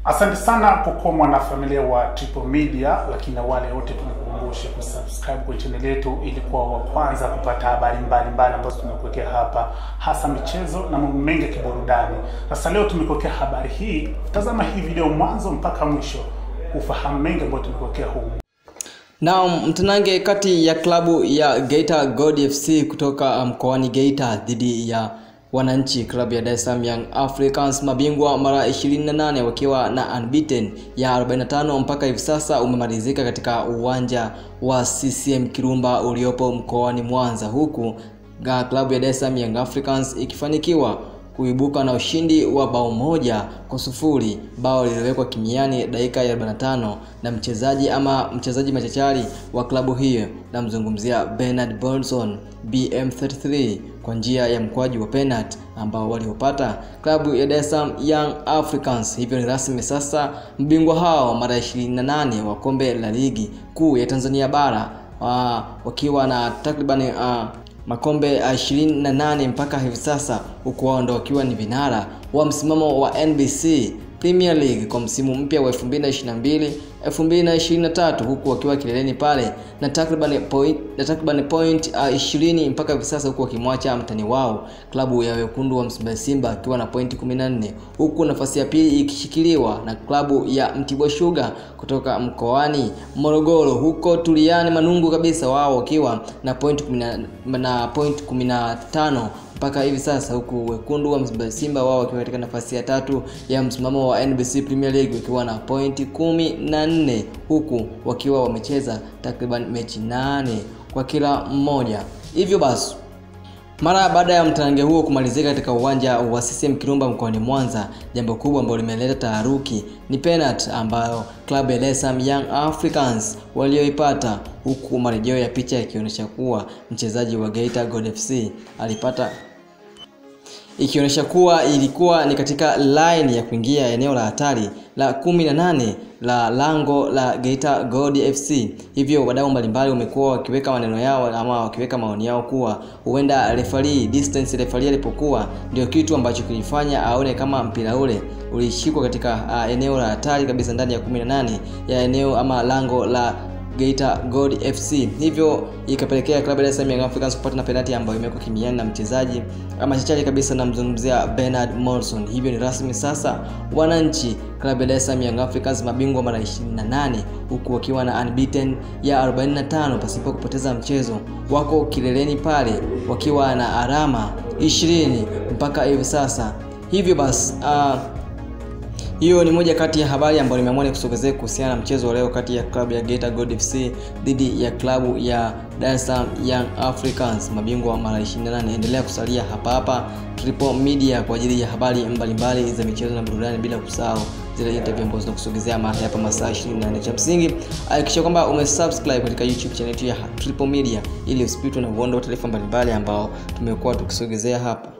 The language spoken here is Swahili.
Asante sana kwa kuwa mwanafamilia wa Triple Media, lakini na wale wote tunakukumbusha kusubscribe kwenye channel yetu ili kuwa wa kwanza kupata habari mbalimbali ambazo tumekuwekea hapa, hasa michezo na mambo mengi ya kiburudani. Sasa leo tumekuwekea habari hii, tazama hii video mwanzo mpaka mwisho ufahamu mengi ambayo tumekuwekea humu. Naam, mtanange kati ya klabu ya Geita Gold FC kutoka mkoani Geita dhidi ya wananchi klabu ya Dar es Salaam Young Africans mabingwa mara 28 wakiwa na unbeaten ya 45 mpaka hivi sasa umemalizika katika uwanja wa CCM Kirumba uliopo mkoani Mwanza, huku klabu ya Dar es Salaam Young Africans ikifanikiwa kuibuka na ushindi wa bao moja kwa sufuri, bao lililowekwa kimiani dakika ya 45 na mchezaji ama mchezaji machachari wa klabu hiyo, namzungumzia Bernard Bolson BM33 kwa njia ya mkwaju wa penalty ambao waliopata klabu ya Dar es Salaam Young Africans. Hivyo ni rasmi sasa mbingwa hao mara 28 wa kombe la ligi kuu ya Tanzania bara uh, wakiwa na takriban uh, makombe 28 mpaka hivi sasa, huku wao ndo wakiwa ni vinara wa msimamo wa NBC Premier League kwa msimu mpya wa 2022 2023, huku wakiwa kileleni pale na takriban point na takriban point uh, 20 mpaka hivi sasa, huku wakimwacha mtani wao klabu ya wekundu wa Msimbazi Simba akiwa na point 14, huku nafasi ya pili ikishikiliwa na klabu ya Mtibwa Sugar kutoka mkoani Morogoro, huko tuliani manungu kabisa, wao wakiwa na point 10, na point 15 mpaka hivi sasa huku wekundu wa Msimbazi Simba wao wakiwa katika nafasi ya tatu ya msimamo wa NBC Premier League wakiwa na pointi kumi na nne huku wakiwa wamecheza takriban mechi nane kwa kila mmoja. Hivyo basi mara baada ya mtanange huo kumalizika katika uwanja wa CCM Kirumba mkoani Mwanza, jambo kubwa ambalo limeleta taharuki ni penalty ambayo klabu ya Dar es Salaam Young Africans walioipata, huku marejeo ya picha yakionyesha kuwa mchezaji wa Geita Gold FC alipata ikionyesha kuwa ilikuwa ni katika line ya kuingia eneo la hatari la 18 la lango la Geita Gold FC. Hivyo wadau mbalimbali wamekuwa wakiweka maneno yao ama wakiweka maoni yao kuwa huenda referee distance referee alipokuwa ndio kitu ambacho kilifanya aone kama mpira ule ulishikwa katika uh, eneo la hatari kabisa ndani ya 18 ya eneo ama lango la Geita Gold FC. Hivyo ikapelekea klabu ya Dar es Salaam Young Africans kupata na penalti ambayo imewekwa kimiani na mchezaji ama chachari kabisa, namzungumzia Bernard Morrison. Hivyo ni rasmi sasa, wananchi klabu ya Dar es Salaam Young Africans mabingwa mara 28 huku wakiwa na unbeaten ya 45 pasipo kupoteza mchezo, wako kileleni pale wakiwa na alama 20 mpaka hivi sasa. Hivyo basi uh, hiyo ni moja kati ya habari ambayo nimeamua nikusogezee kuhusiana na mchezo wa leo kati ya klabu ya Geita Gold FC dhidi ya klabu ya Dar es Salaam Young Africans mabingwa mara 28. Endelea kusalia hapa hapa Triple Media kwa ajili ya habari mbalimbali za michezo na burudani, bila kusahau zile interview ambazo zinakusogezea mahali hapa masaa 24. Cha msingi hakikisha kwamba umesubscribe katika YouTube channel yetu ya Triple Media ili usipitwe na uondo wa taarifa mbalimbali ambao tumekuwa tukisogezea hapa.